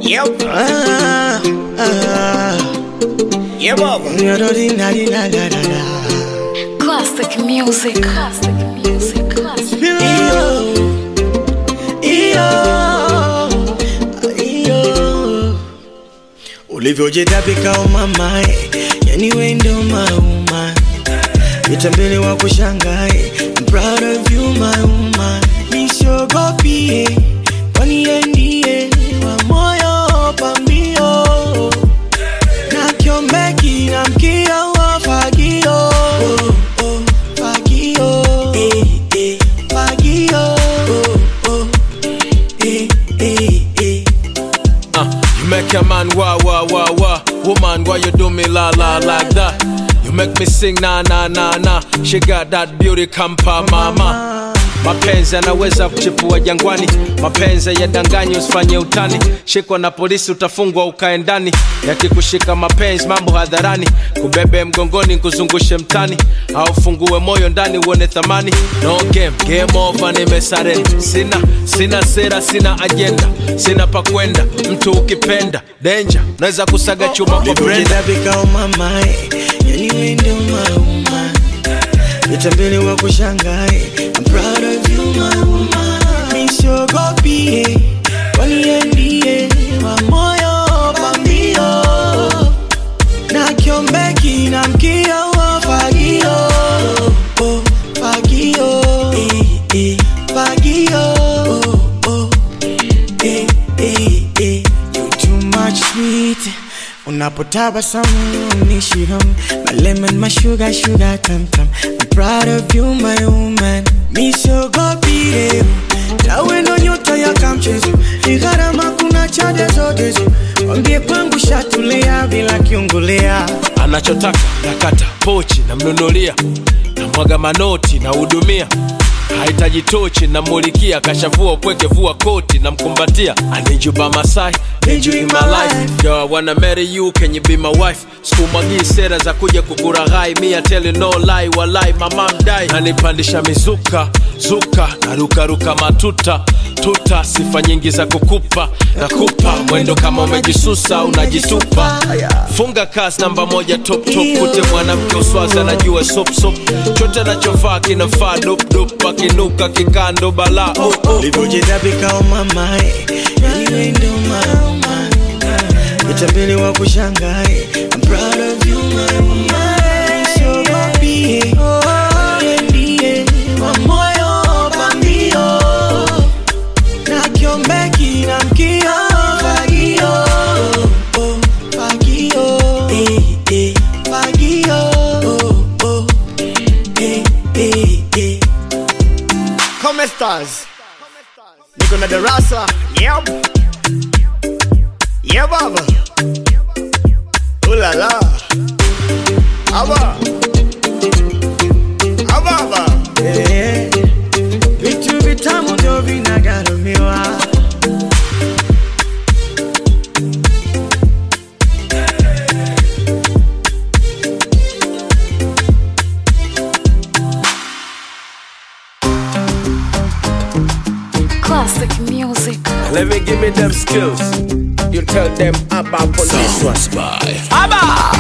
Yep. Ah, ah, Yeah, Baba. la-da-dee-la-dee-la-la-la-la. Classic music. Classic music. Classic. Iyo, iyo, iyo. ulivyojitapika umamae yani wendo mauma vitambele wa kushangae I'm proud of you my woman nisiogopie kwani yeye ndiye wa moyo pambio na kiombeki na mkia wa fagio oh, oh, fagio eh, eh, fagio oh, oh, eh, eh, eh. Uh, you make a man wah wah wah wah. Woman, why you do me la la like that? You make me sing na na na na. She got that beauty kampa mama. Mapenzi yanaweza kuchipua jangwani, mapenzi yadanganyi, usifanye utani. Shikwa na polisi utafungwa ukae ndani, yakikushika mapenzi mambo hadharani, kubebe mgongoni kuzungushe mtani, au fungue moyo ndani uone thamani. No game, game over, nimesarenda. Sina sina sera, sina agenda, sina pa kwenda. Mtu ukipenda danger, naweza kusaga chuma kwa brenda. ulivyojitapika umamae yani wendo mauma vitambele wa kushangae I'm proud of you my woman nisiogopie kwani yeye ndiye wa moyo pambio na kiombeki na mkia wa fagio oh, fagio eh, eh, fagio oh, oh, eh, eh, eh. You too much sweet unapotabasamu nishiham my lemon my sugar sugar tam tam I'm proud of you my woman misogopire tawe ndo nyota ya kamchezo ni gharama kuna chade zote zo wambie kwangu shatulia bila kiungulia anachotaka nakata pochi namnunulia namwaga manoti nahudumia hahitaji tochi namulikia kashavua upweke vua koti namkumbatia anijuba masai Need you in my life. Yo, I wanna marry you, can you be my wife? Sikumwagii sera za kuja kukuraghai, me I tell you no lie, walai mama mdai. Nanipandisha mizuka, zuka, narukaruka matuta, tuta, sifa nyingi za kukupa, nakupa mwendo kama umejisusa, unajitupa. Funga kasi namba moja top top, kute mwanamke uswazi anajua sop sop, chote anachovaa kinafaa dop dop, akinuka kikando balaa oh, oh, oh. ulivyojitapika umamae yani wendo mauma vitambele wa kushangae I'm proud of you my woman Nisogopie Yeye ndiye wa moyo pambio na kiombeki na mkia fagio oh, fagio eh, eh, fagio oh, oh, eh, eh, eh. Come stars. Niko na darasa. Yep. Yeah, Baba. Ooh la la. Aba. Ababa. Eh, vitu vitamu ndio vinagharamiwa Classic music. Let me give me them skills. You tell them about police one. Abba!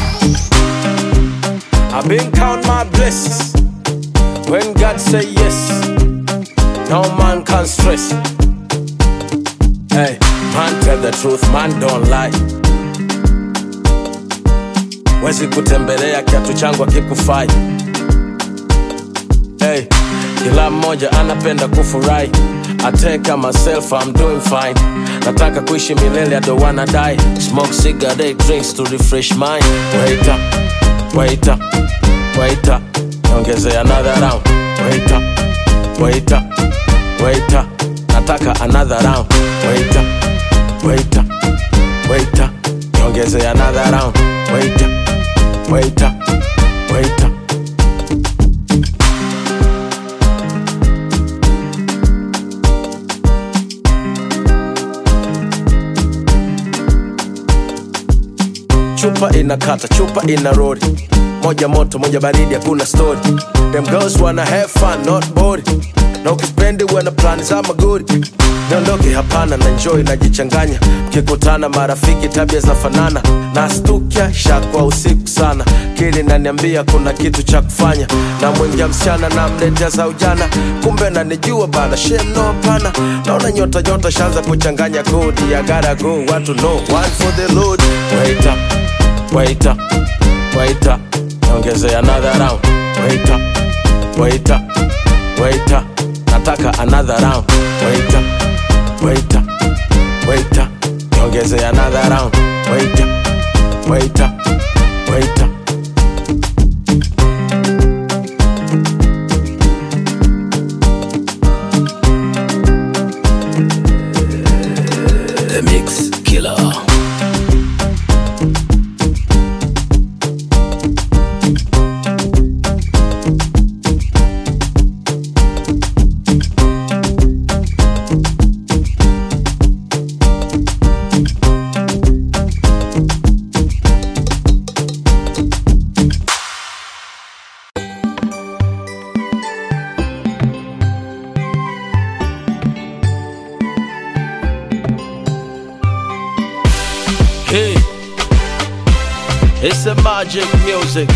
I've been count my blessings. When God say yes, no man can stress. Hey, man tell the truth, man don't lie. Wezi kutembelea kiatu changu akikufai. Hey, kila mmoja anapenda kufurahi. I take care myself, I'm doing fine. Nataka kuishi milele, I don't wanna die. Smoke cigarette, drinks to refresh mind. Wait up, wait up, wait up. Ongezea another round. Wait up, wait up, wait up. Nataka another round. Wait up, wait up, wait up. Ongezea another round. Wait up, wait up, wait up. chupa inakata chupa ina rori moja moto moja baridi hakuna story them girls wanna have fun not bored na ukispendi uwe na plani za magodi niondoke hapana na njoi najichanganya mkikutana marafiki tabia zinafanana nastukia shakwa usiku sana kili naniambia kuna kitu cha kufanya na mwingia msichana na mletea za ujana kumbe nanijua bana shem no hapana naona nyota nyota shanza kuchanganya kodi ya gotta go watu no one for the load wait up wait up wait up niongeze another round wait up wait up wait up nataka another round wait up wait up wait up niongeze another round wait up wait up wait up The Mix Killer. Hey, it's a magic music.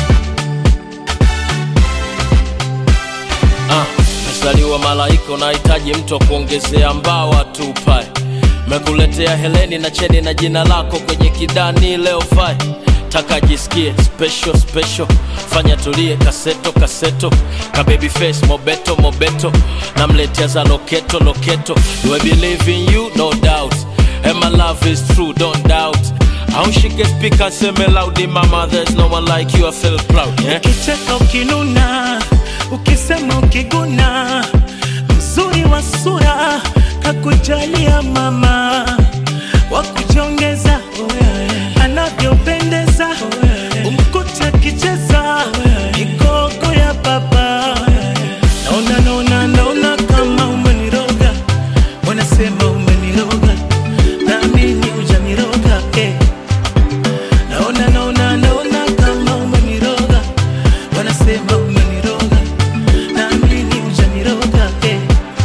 Ah, msaliwa malaika unahitaji mtu wa kuongezea mbawa tupae mekuletea heleni na cheni na jina lako kwenye kidani leo fai taka jisikie special special fanya tulie kaseto kaseto ka baby face mobeto mobeto namletea za loketo loketo do I believe in you no doubt and my love is true don't doubt au shike speaker seme loudly mama there's no one like you I feel proud yeah? ukicheka ukinuna ukisema ukiguna mzuri wa sura kakujalia mama wakujongeza anavyopendeza umkuta akicheza migogo ya baba naona naona naona kama umeniroga wanasema umeniroga naamini hujaniroga eh. naona naona naona kama umeniroga wanasema umeniroga naamini hujaniroga eh.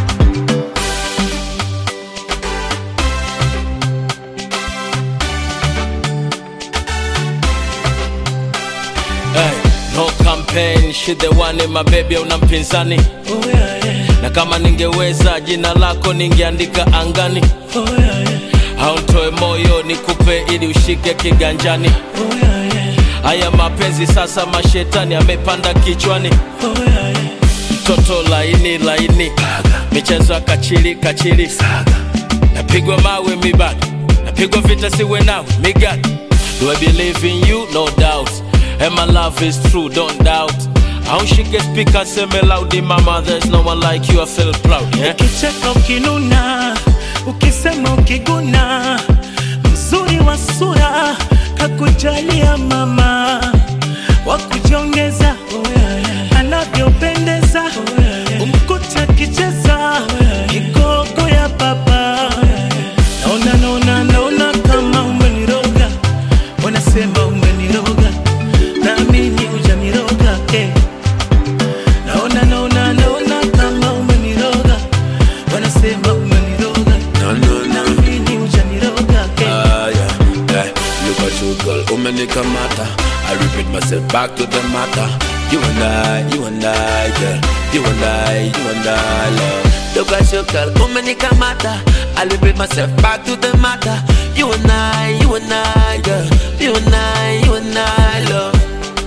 Hey, no campaign, she the one in my baby, una mpinzani oh, yeah, yeah. na kama ningeweza jina lako ningeandika angani Oh, yeah, yeah. au ntoe moyo nikupe ili ushike kiganjani Oh, yeah, yeah. haya mapenzi sasa mashetani amepanda kichwani Oh, yeah, yeah. mtoto laini laini michezo ya kachili kachili napigwa mawe mibado napigwa vita siwe nawe migado do I believe in you no doubt and my love is true don't doubt au shike speaker seme loudly mama there's no one like you I feel proud yeah? ukicheka ukinuna ukisema ukiguna mzuri wa sura kakujalia mama wakujongeza anavyopendeza umkuta akicheza migogo ya baba naona naona naona kama umeniroga wanasema umeniroga naamini hujaniroga eh. naona naona naona kama umeniroga wanasema umeniroga No, no, no. naamini hujaniroga eh. Ah, yeah, yeah. Look at you, girl. Umenikamata. I repeat myself back to the matter. You and I, you and I, girl. You and I, you and I, love. Look at you, girl. Umenikamata. I repeat myself back to the matter. You and I, you and I, girl. You and I, you and I, love.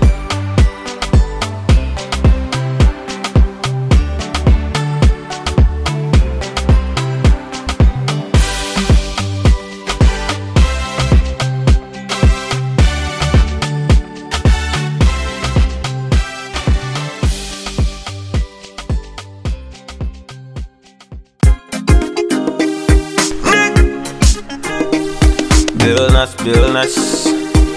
Billness, billness.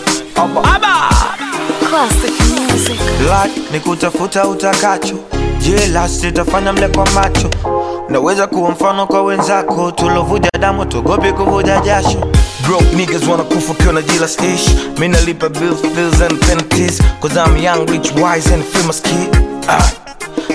Classic music. Blood ni kutafuta utakacho jelas itafanya mle kwa macho naweza kuwa mfano kwa wenzako tulovuja damu tugopi kuvuja jasho Broke niggas wanna kufa kiona jealous ish Me nalipa bills, bills and penalties Cause I'm young, rich, wise and famous kid ah.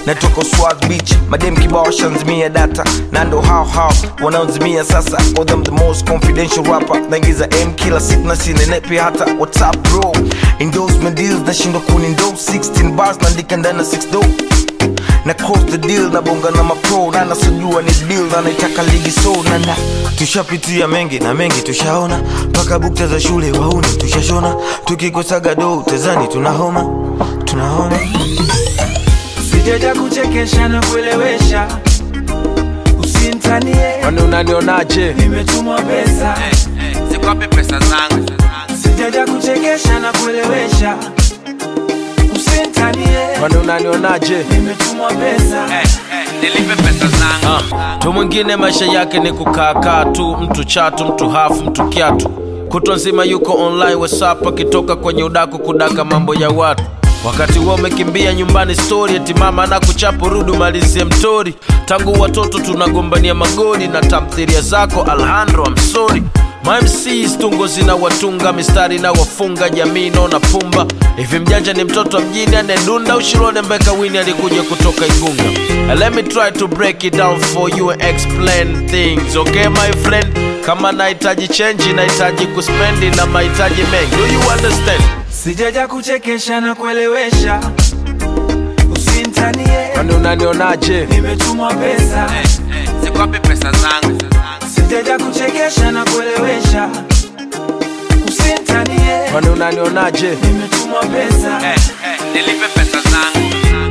natoka swag beach madem kibao shanzimia data na ndo hao hao wanaozimia sasa for them the most confidential rapper naingiza m kila siku na sinenepi hata whatsapp bro endorsement deals nashindwa kunindo 16 bars naandika ndani na 6 do na cross the deal na bonga na mapro na nasujua ni deal na naitaka ligi so na na tushapitia mengi na mengi tushaona mpaka bukta za shule wauni tushashona tukikosaga do tezani tunahoma tunahoma sijaja kuchekesha na kuelewesha usimtanie kwani unanionaje nimetumwa pesa Zikwapi pesa zangu? sijaja kuchekesha na kuelewesha usimtanie kwani unanionaje nimetumwa pesa Nilipe pesa zangu. Ah, tu mwingine maisha yake ni kukaakaa tu mtu chatu mtu hafu mtu kiatu kutwa nzima yuko online whatsapp akitoka kwenye udaku kudaka mambo ya watu wakati huo umekimbia nyumbani stori eti mama na kuchapo rudu malizie mtori tangu watoto tunagombania magoli na tamthiria zako alhandro amsori mamcs tungo zina watunga mistari na wafunga jamii naona pumba hivi mjanja ni mtoto wa mjini anedunda ushirone mbeka wini alikuja kutoka igunga And let me try to break it down for you and explain things okay my friend kama nahitaji chenji nahitaji kuspendi na mahitaji mengi do you understand sijaja kuchekesha na kuelewesha usimtanie kwani unanionaje nimetumwa pesa Zikwapi pesa zangu? sijaja kuchekesha na kuelewesha usimtanie kwani unanionaje nimetumwa pesa Nilipe pesa zangu.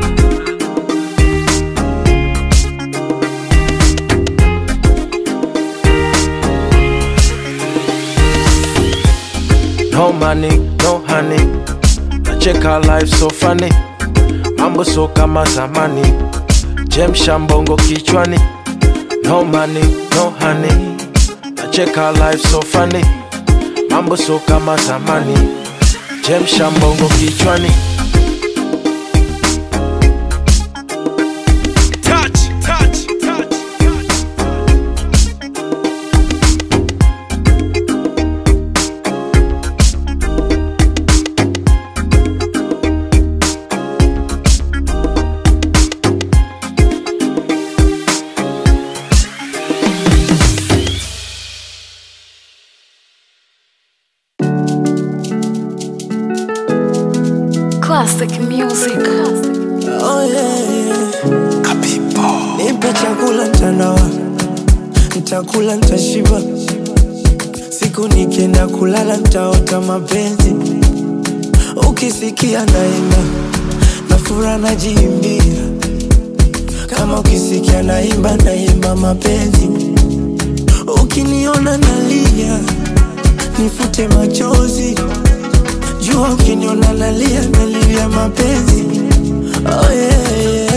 No money, no honey. Nacheka life so funny. Mambo so kama zamani. Jemsha mbongo kichwani. No money, no honey. Nacheka life so funny. Mambo so kama zamani. Jemsha mbongo kichwani. Touch, touch, touch. Classic music. Classic. Oh, yeah, yeah. nipe chakula ntanawa ntakula ntashiba siku nikienda kulala ntaota mapenzi ukisikia naimba na fura najiimbia kama ukisikia naimba naimba mapenzi ukiniona nalia nifute machozi jua ukiniona nalia nalia mapenzi oh, yeah, yeah.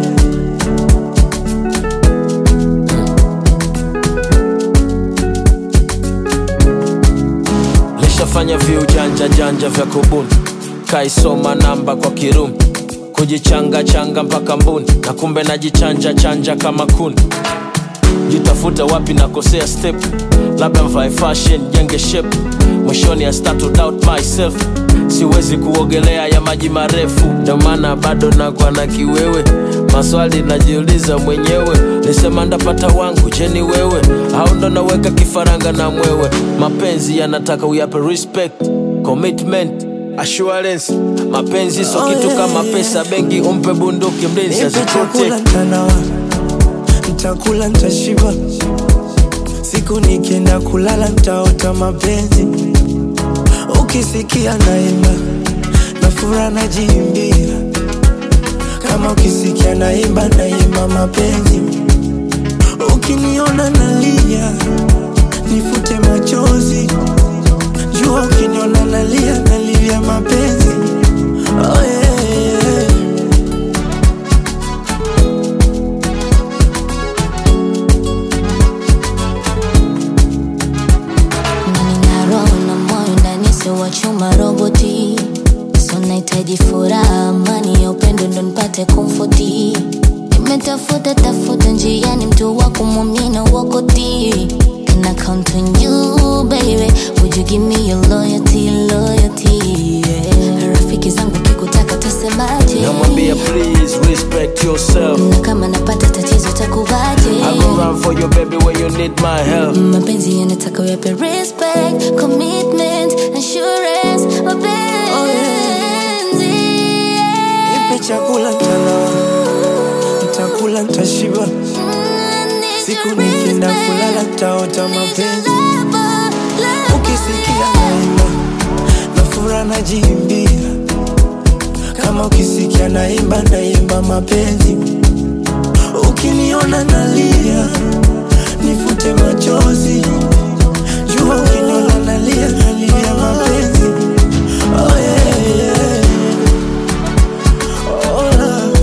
lishafanya viujanja janja vya kubuni kaisoma namba kwa kirumi kujichanga changa mpaka mbuni na kumbe najichanja chanja kama kuni jitafuta wapi nakosea step labda mvae fashion jenge shape mwishoni I start to doubt myself siwezi kuogelea ya maji marefu ndio maana bado nakwa na kiwewe maswali najiuliza mwenyewe nisema ndapata wangu je ni wewe au ndo naweka kifaranga na mwewe mapenzi yanataka uyape respect commitment assurance mapenzi so Oh, kitu yeah, kama yeah. pesa bengi umpe bunduki mlinzi nipe chakula aziprotect ntanawa ntakula ntashiba siku nikienda kulala ntaota mapenzi ukisikia naimba na fura najiimbia kama ukisikia naimba naimba mapenzi ukiniona nalia nifute machozi jua ukiniona nalia nalilia mapenzi oh, yeah, yeah. nina roho na moyo ndani sio wa chuma roboti so nahitaji furaha amani ya upendo ndo nipate komfoti nimetafuta tafuta njiani mtu wa kumwamini na uokoti Can I count on you wangu baby would you give me your loyalty loyalty yeah. rafiki zangu kikutaka tasemaje namwambia please respect yourself na kama napata tatizo takuvaje I go run for you baby when you need my help mapenzi yanataka uyape respect commitment assurance mapenzi Nipe chakula mtana Nitakula nitashiba Siku nikienda kulala nitaota mapenzi Ukisikia naimba na furaha najiimbia Kama ukisikia naimba naimba mapenzi Ukiniona nalia nifute machozi Jua ukiniona nalia nalia mapenzi Oh yeah, yeah. Oh, love.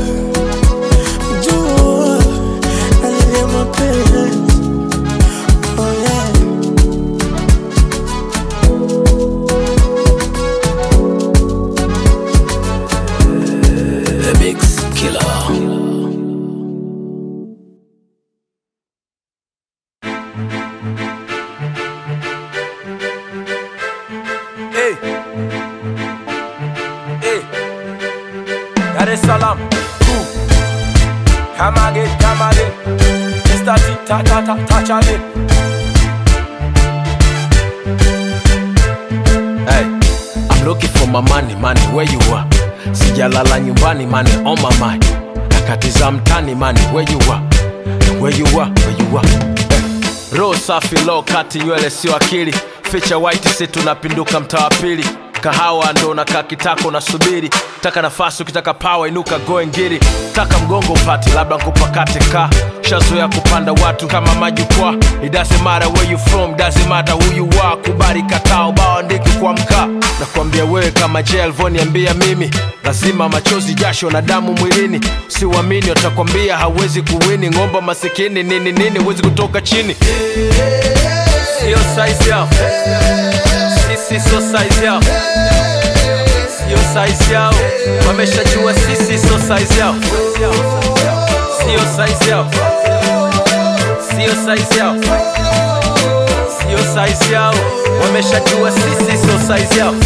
Jua nalia mapenzi Oh yeah The Mix Killer. Hey. Hey. Dar es Salaam. Ooh. Come again, come again. Mr. T, ta ta ta, touch again. Hey, I'm looking for my money, money, where you are? Sijalala nyumbani, money on my mind. Nakatiza mtani, money, where you are? Where you are, where you are? Hey. Roho safi, low kati, nywele sio akili. Ficha white, si tunapinduka mtaa wa pili. Kahawa ndo nakaa kitako nasubiri. Taka nafasi, ukitaka power inuka goe ngiri. Taka mgongo upati, labda nkupakate ka. Shazoea kupanda watu kama majukwaa. It doesn't matter where you from, doesn't matter who you are. Kubali katao, bao andiki kwa mkaa. Nakwambia wewe kama je alivyoniambia mimi, lazima machozi, jasho na damu mwilini. Siuamini watakwambia hawezi kuwini. Ng'omba masikini nini nini, huwezi kutoka chini. Sio size yao, sisi sio size yao, sio size yao. Wameshajua sisi sio size yao, sio size yao, sio size yao, sio size yao. Wameshajua sisi sio size yao.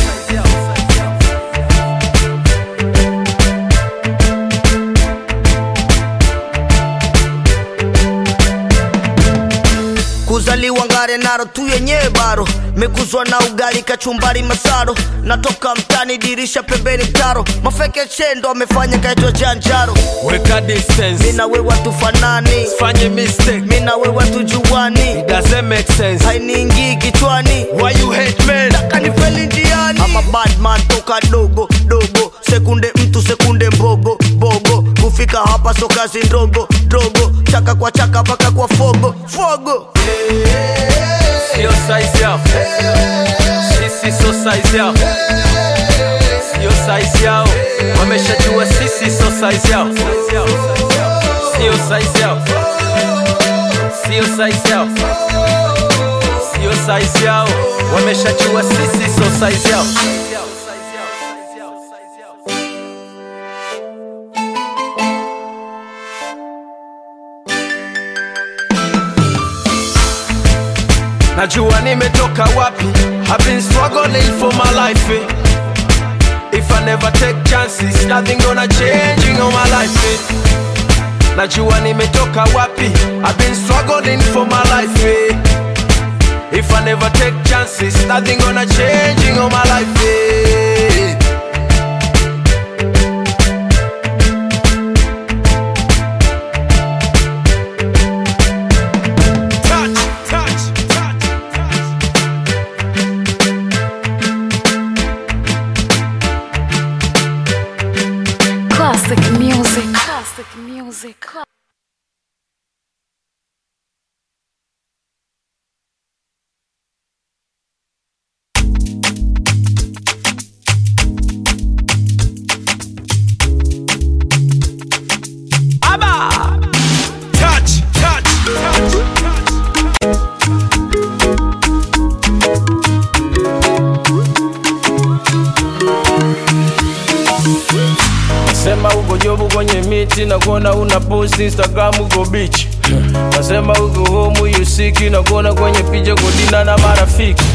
kuzaliwa ngare naro tu yenyewe baro mekuzwa na ugali kachumbari masaro natoka mtani dirisha pembeni mtaro mafeke chendo amefanya kaitwa janjaro Weka distance, mina wewa tufanani fanye mistake, mina wewa tujuani it doesn't make sense. hainiingii kichwani Why you hate men? kanifeli njiani ama badman toka dogo dogo sekunde mtu sekunde mbogo bogo kufika hapa so kazi ndogo dogo chaka kwa chaka mpaka kwa fogo fogo Sio size yao, sisi sio size yao, sio size yao. Wameshajua sisi sio size yao, sio size yao, sio size yao, sio size yao. Wameshajua sisi sio size yao. najua nimetoka wapi I've been struggling for my life eh. If I never take chances nothing gonna change in all my life eh. najua nimetoka wapi I've been struggling for my life eh. If I never take chances nothing gonna change in all my life eh. Touch, touch, touch, touch. Classic music. Classic music. Touch, touch, touch, touch. Nasema uko jobu kwenye miti na kuona una post Instagram uko beach. Nasema uko home you sick na kuona kwenye picha kodina na marafiki.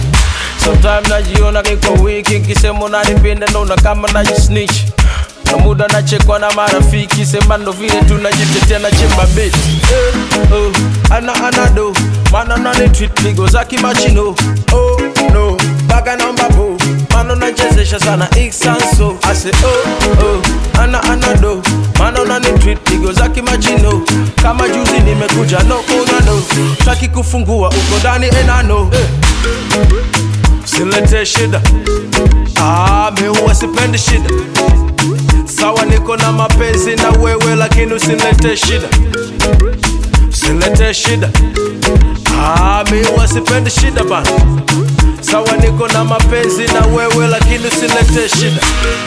sometime najiona niko wiki nkisema unanipenda naona kama najisnitch na muda nachekwa na marafiki sema ndo vile tunajitetea na chimba beti eh, oh, ana anado mana nani treat ligo za kimachino oh, no baga namba bo mano nachezesha sana iksanso ase oh, oh, ana anado mana nani treat ligo za kimachino kama juzi nimekuja no unano taki kufungua uko ndani enano eh. silete shida ah, mi huwa sipendi shida sawa niko na mapenzi na wewe lakini usilete shida usilete shida ah, mi huwa sipendi shida bana sawa niko na mapenzi na wewe lakini usilete shida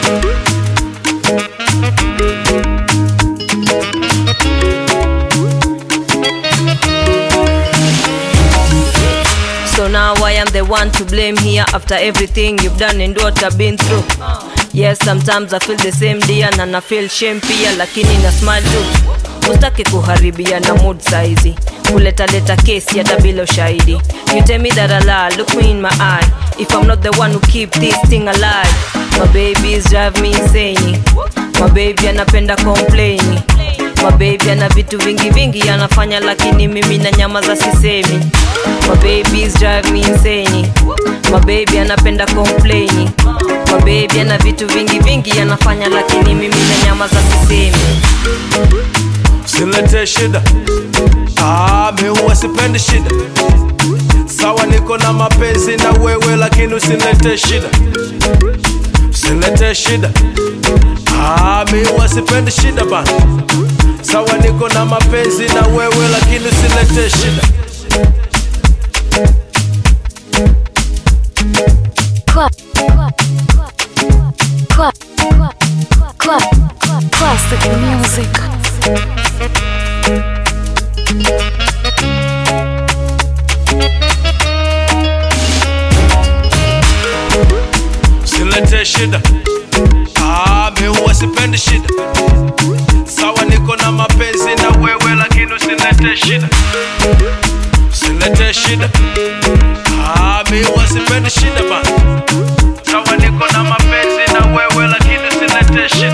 So now I am the one to blame here after everything you've done and what I've been through. Yes, sometimes I feel the same dear na na feel shame pia lakini na smile tu. Usitaki kuharibia na mood saizi. Kuleta leta kesi hata bila ushahidi. You tell me that I lie, look me in my eye. If I'm not the one who keep this thing alive. My babies drive me insane. My baby anapenda complain. My baby ana vitu vingi vingi anafanya lakini mimi na nyama za sisemi. My babies drive me insane. My baby anapenda complain. My baby ana vitu vingi vingi anafanya lakini mimi na nyama za sisemi. usilete shida ah, mi huwa sipendi shida sawa niko na mapenzi na wewe lakini usilete shida usilete shida ah, mi huwa sipendi shida bana sawa niko na mapenzi na wewe lakini usilete shida Cla- cla- cla- cla- cla- Classic music. usilete shida ah, mi huwa sipendi shida sawa niko na mapenzi na wewe lakini usilete shida usilete shida ah, mi huwa sipendi shida bana sawa niko na mapenzi na wewe lakini usilete shida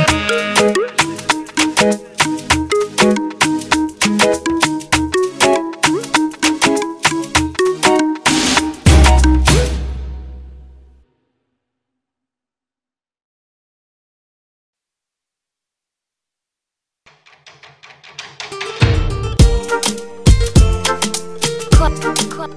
Cla- cla-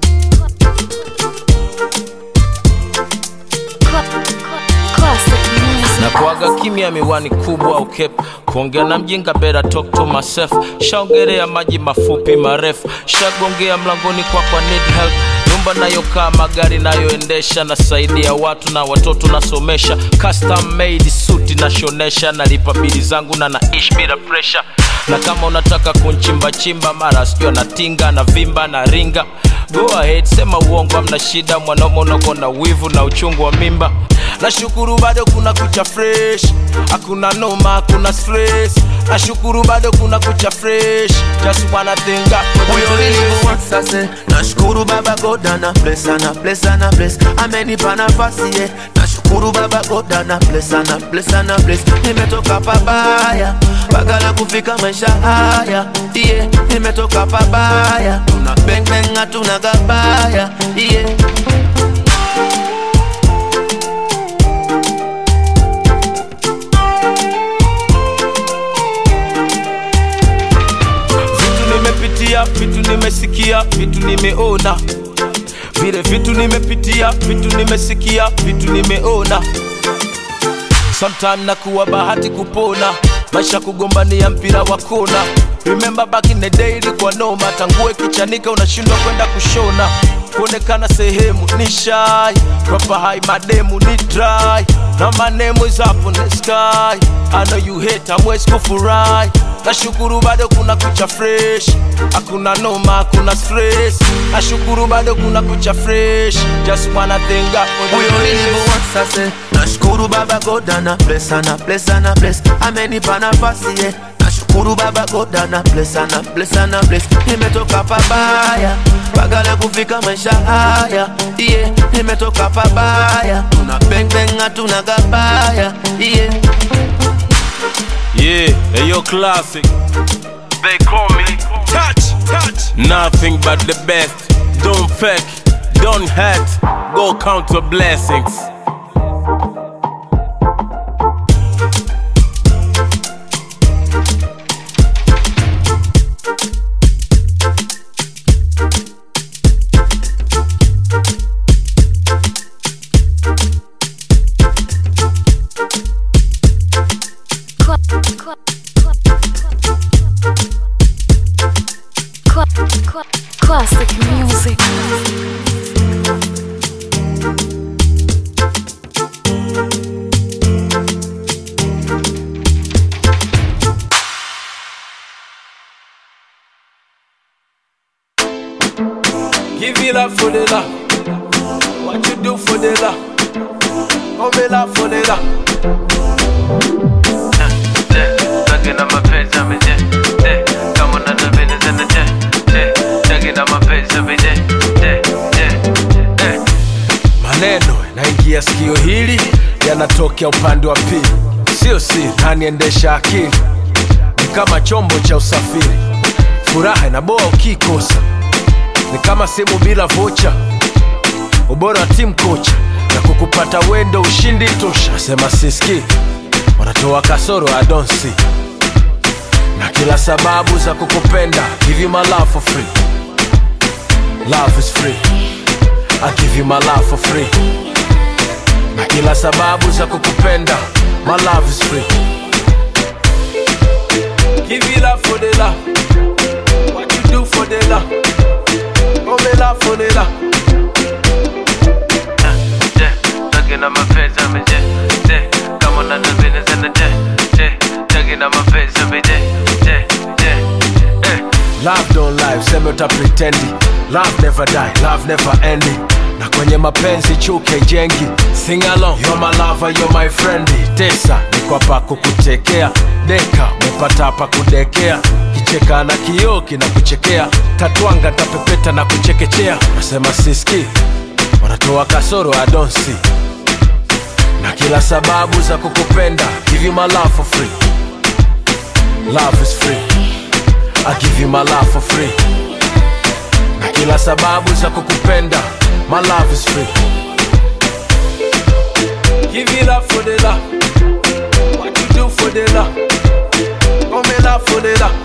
cla- cla- Classic music. na kuaga kimya miwani kubwa au cap kuongea na mjinga bera talk to myself shaongelea maji mafupi marefu shagongea mlangoni kwa kwa need help nyumba nayokaa magari nayoendesha nasaidia watu na watoto nasomesha custom made suti nashonesha nalipa bili zangu na naishi bila pressure na kama unataka kunchimbachimba mara sijua natinga na vimba na ringa go ahead sema uongo amna shida mwanaume unako na wivu na uchungu wa mimba nashukuru bado kuna kucha fresh hakuna noma hakuna stress nashukuru bado kuna kucha fresh just wanna think up for Huyo the days. nilivyowasase nashukuru baba goda na bless ana bless ana bless amenipa nafasi ye nashukuru baba goda na bless ana bless ana bless nimetoka pabaya bagala kufika maisha haya yeah. nimetoka pabaya tuna bang bang hatuna gabaya yeah. vitu nimepitia vitu nimesikia vitu nimeona vile vitu nimepitia vitu nimesikia vitu nimeona sometime nakuwa bahati kupona maisha kugombania mpira wa kona remember back in the day ilikuwa noma tangue kichanika unashindwa kwenda kushona kuonekana sehemu ni shy proper high mademu ni dry na my name is up on the sky I know you hate amwezi kufurahi nashukuru bado kuna kucha fresh hakuna noma hakuna stress nashukuru bado kuna kucha fresh just wanna thank God for the huyo blessings. nilivyowasase nashukuru baba goda na bless ana bless ana bless amenipa nafasi ye nashukuru baba goda na bless ana bless ana bless nimetoka pabaya bagala kufika maisha haya yeah. nimetoka pabaya tuna bang bang hatuna gabaya yeah. Yeah, hey, yo, classic. They call me touch, touch. Nothing but the best. Don't fake, don't hurt. Go count your blessings. Qua- qua- qua- qua- qua- Classic music. Give it up for the love. What you do for the love? Come it up for the love. Talking on my page every day. day. Come on, the business in the day. day. Talking on my page every day. day. day. day. maneno yanaingia sikio hili yanatokea upande wa pili sio siri naniendesha akili ni kama chombo cha usafiri furaha inaboa ukikosa ni kama simu bila vocha ubora wa timu kocha na kukupata wendo ushindi tosha sema siski wanatoa kasoro adonsi na kila sababu za kukupenda give you my love for free love is free I give you my love for free na kila sababu za kukupenda my love is free give you love for the love what you do for the love oh me love for the love day. Talking on my page every day. day. Come on, the business in the day. day. Talking on my page every day. day. day. Eh. love don't lie useme uta pretendi love never die love never ending na kwenye mapenzi chuke jengi sing along you're my lover you're my friend tesa niko hapa kukutekea deka umepata hapa kudekea kicheka na kioo kinakuchekea tatwanga ntapepeta na kuchekechea nasema siski wanatoa kasoro adonsi na kila sababu za kukupenda give you my love for free love is free I give you my love for free na kila sababu za kukupenda my love is free give you love for the love what you do for the love oh me love for the love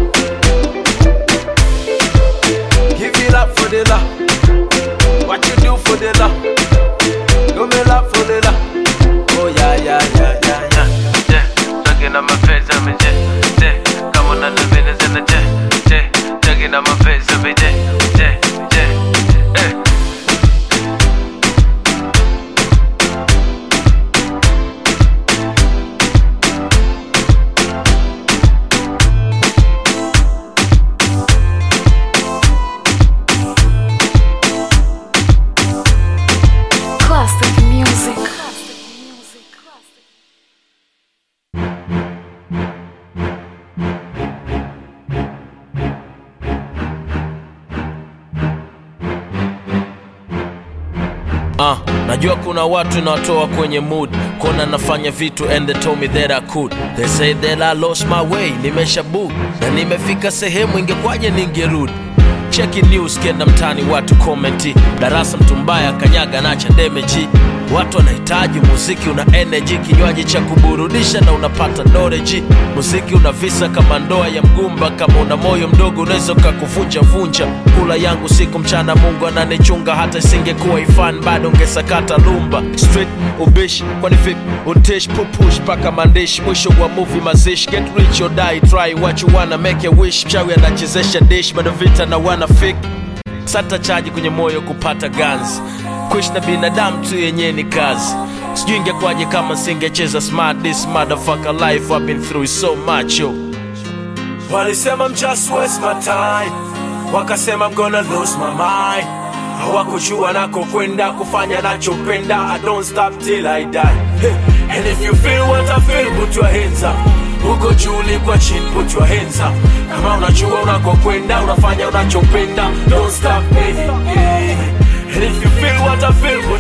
give you love for the love what you do for the love oh me love for the love oh yeah yeah yeah yeah yeah day. Talking on my page every day. day. Come on, the business in the day. day. Talking on my page every day. day. day. Eh. Classic music. Uh, najua kuna watu nawatoa kwenye mood kona nafanya vitu and they told me that I could they say that I lost my way nimesha book na nimefika sehemu ingekwaje ningerudi cheki news kenda mtani watu komenti darasa mtu mbaya kanyaga nacha demeji watu wanahitaji muziki una energy kinywaji cha kuburudisha na unapata knowledge muziki una visa kama ndoa ya mgumba kama una moyo mdogo unaweza ukakuvunja vunja kula yangu siku mchana mungu ananichunga hata isingekuwa ifan bado ungesakata lumba street ubishi kwani vipi untish pupush mpaka mandishi mwisho wa movie mazishi get rich or die try what you wanna make a wish mchawi anachezesha dish bado vita na wana fik sata chaji kwenye moyo kupata ganzi kuishi na binadamu tu yenyewe ni kazi sijui ingekwaje kama singecheza smart this motherfucker life I've been through so much yo walisema I'm just waste my time wakasema I'm gonna lose my mind hawakujua nako kwenda kufanya nachopenda I don't stop till I die hey. and if you feel what I feel put your hands up uko juu ulikwa chini put your hands up kama unajua unakokwenda unafanya unachopenda don't stop hey, hey. and if you feel what I feel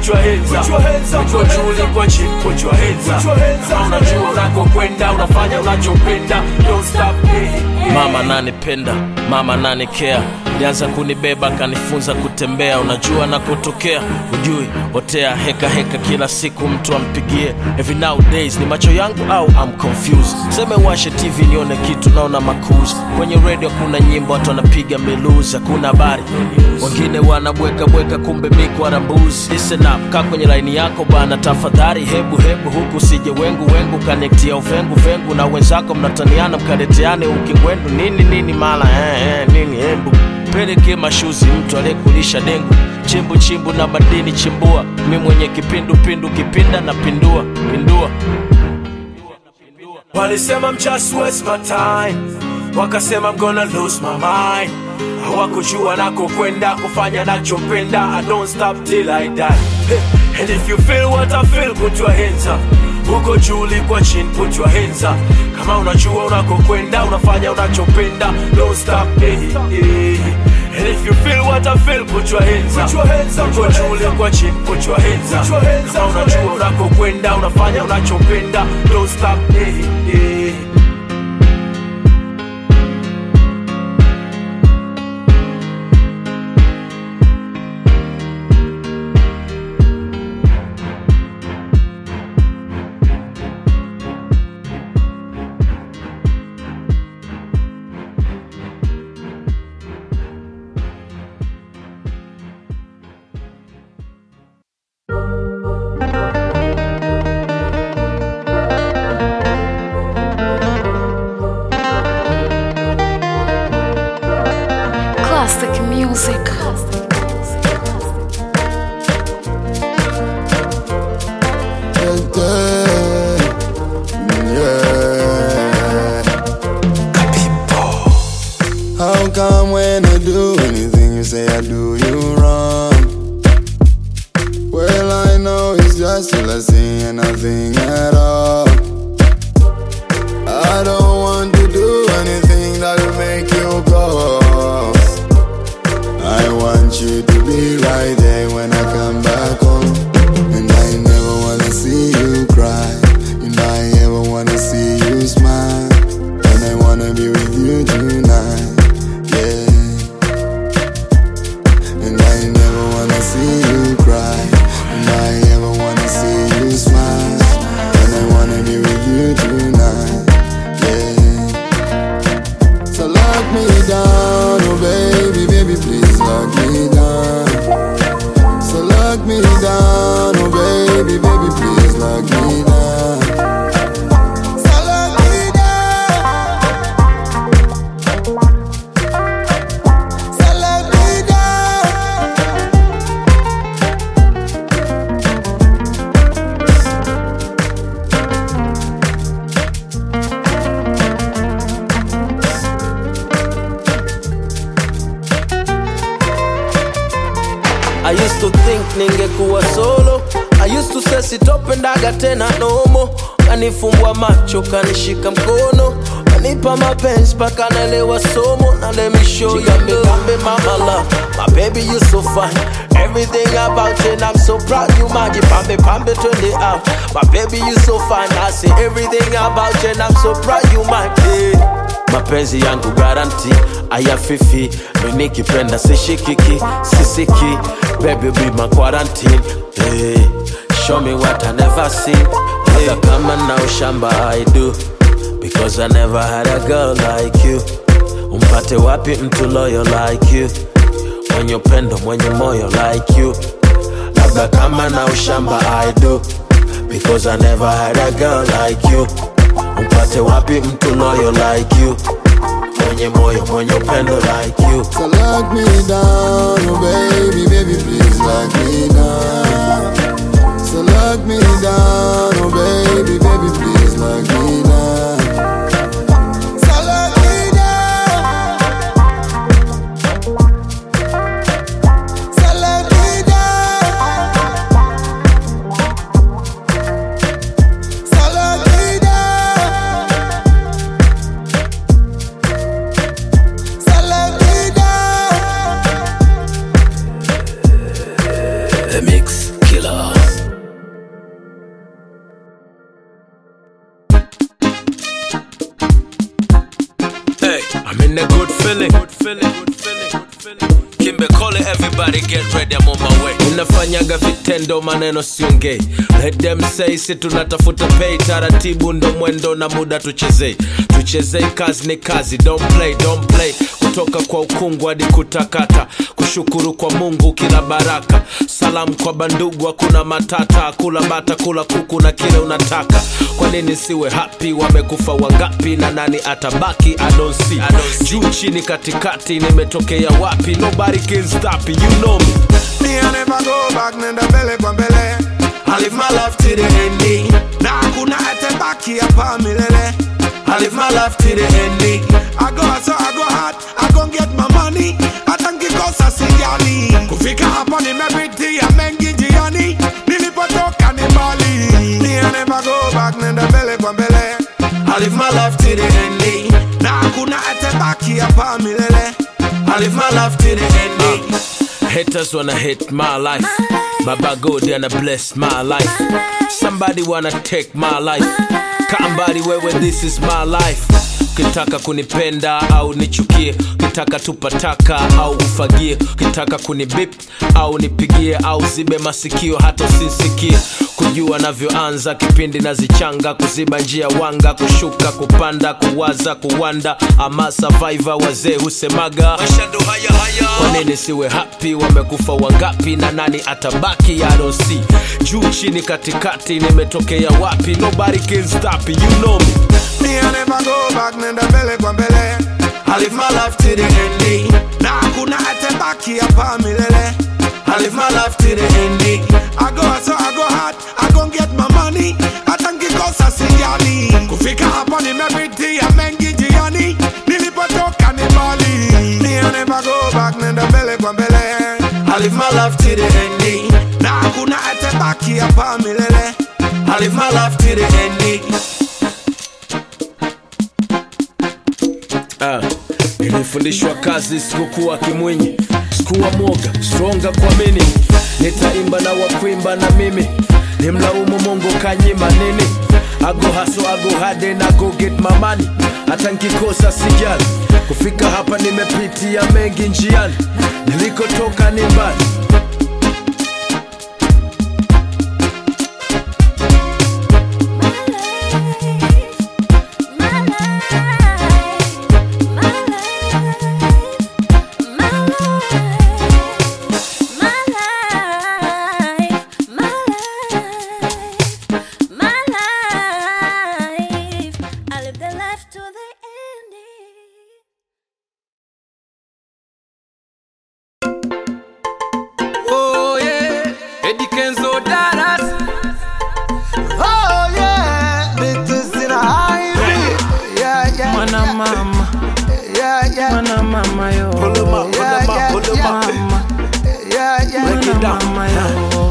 put your hands up. Uko juu uko chini, put your hands up. Kama unajua unakokwenda, unafanya unachopenda, don't stop. Mama ananipenda, mama ananikea, alianza kunibeba akanifunza kutembea. Unajua nakotokea, ujui hotea heka heka, kila siku mtu ampigie. Every nowadays ni macho yangu au I'm confused. Seme washe TV nione kitu, naona makuzi kwenye radio, kuna nyimbo watu wanapiga miluzi, hakuna habari, wengine wanabweka bweka, kumbe mikwa mbuzi. Listen up, kaa kwenye laini yako bana, tafadhali, hebu hebu huku sije wengu wengu, kanektia uvengu vengu na wenzako, mnataniana mkaleteane ukingwendu nini nini, mala eh, eh, nini hebu peleke mashuzi mtu aliyekulisha dengu chimbu chimbu na madini chimbua mi mwenye kipindu pindu kipinda na pindua pindua walisema I'm just waste my time wakasema I'm gonna lose my mind hawakujua nakokwenda kufanya nachopenda I don't stop till I die Hey, and if you feel what I feel put your hands up uko juu kwa chini put your hands up kama unajua unakokwenda unafanya unachopenda don't stop hey, hey. And if you feel what I feel, put your hands up. Uko juu kwa chini, put your hands up. Kama unajua unakokwenda, unafanya unachopenda, don't stop. Hey, hey. Classic music. How come when I do anything you say I do you wrong? Well, I know it's just a lesson and nothing at all. I don't want to do anything that will make you go. I want you to be right there when I come back home. And I never wanna see you cry. And I ever wanna see you smile. And I wanna be with you tonight. Yeah. And I never wanna see you cry. And I ever wanna see you smile. And I wanna be with you tonight. Yeah. So lock me down, oh baby, baby, please lock me down. So lock me down, oh baby, baby, please lock me down. So lock me down. So lock me down. I used to think ningekuwa solo I used to say sitopendaga tena nomo kanifumbua macho kanishika mkono kanipa mapenzi paka naelewa somo na let me show you gambe gambe mama love my baby you so fine everything about you and I'm so proud you maji pambe pambe twende out my baby you so fine I say everything about you and I'm so proud you my baby mapenzi yangu garanti ayafifi minikipenda sishikiki sisiki baby be my quarantine hey, show me what I never seen hey. kama na ushamba I do because I never had a girl like you umpate wapi mtu loyal like you mwenye upendo mwenye moyo like you labda kama na ushamba I do because I never had a girl like you umpate wapi mtu loyal like you mwenye moyo mwenye upendo like you So lock me down, oh baby, baby, please lock me down. So lock me down, oh baby, baby, please lock me down. So lock me down. So lock me down. So lock me down. So lock me down. The Mix Killer. in a good feeling. Good feeling. Good feeling. Good feeling. Kimbe Kole, everybody get ready, I'm on my way. Unafanyaga vitendo, maneno siongei. Let them say, si tunatafuta pay, taratibu ndo mwendo na muda tuchezei. Tuchezei, kazi ni kazi, don't play, don't play. Kutoka kwa ukungu hadi kutakata, kushukuru kwa Mungu kila baraka. Salamu kwa bandugu, hakuna matata, kula bata, kula kuku na kile unataka. Kwa nini siwe happy? Wamekufa wangapi na nani atabaki? I don't see. Juu chini katikati, nimetokea wapi? Nobody can stop it, you know me. Me I never go back, nenda mbele kwa mbele. I live my life to the ending. Na hakuna atebaki hapa milele. I live my life to the ending. I go hustle, I go hard, I go get my money. Hata nkikosa sijali. Kufika hapa nimepitia mengi njiani. Nilipotoka ni mbali. Me I never go back, nenda mbele kwa mbele. I live my life to the ending. Na hakuna atebaki hapa milele. I live my life to the ending. Haters wanna hate my life. Baba God wanna bless my life. Somebody wanna take my life. Kambari wewe, this is my life. Ukitaka kunipenda au nichukie, ukitaka tupataka au ufagie, ukitaka kunibip au nipigie au zibe masikio hata usinsikie. Kujua navyoanza kipindi nazichanga, kuziba njia wanga, kushuka, kupanda, kuwaza, kuwanda, ama survivor wazee husemaga maisha ndo haya haya. Kwa nini siwe happy? Wamekufa wangapi na nani atabaki? I don't see. Juu chini katikati, nimetokea wapi? Nobody can stop it, you know me. Me I never go back, nenda mbele kwa mbele. I live my life to the ending. Na hakuna atebaki hapa milele. I live my life to the ending. I go hustle, I go hard, I go get my money. Hata nkikosa sijali. Kufika hapa nimepitia mengi njiani. Nilipotoka ni mbali. Me I never go back, nenda mbele kwa mbele. I live my life to the ending. Na hakuna atebaki hapa milele. I live my life to the ending. Ah, nilifundishwa kazi sikukuwa kimwinyi sikuwa mwoga stronga kuamini nitaimba na wakuimba na mimi nimlaumu mungu kanyima nini ago haso ago hade na go get mamani hata nkikosa sijali kufika hapa nimepitia mengi njiani nilikotoka ni mbali Oh yeah, Eddie Kenzo Dallas. Oh yeah, bitches in a highway. Yeah, yeah. Mwana mama, Yeah, yeah. mwana mama yo. Pull 'em up, pull 'em up, pull 'em up. Mama, Yeah, yeah. Break it down. mama yo.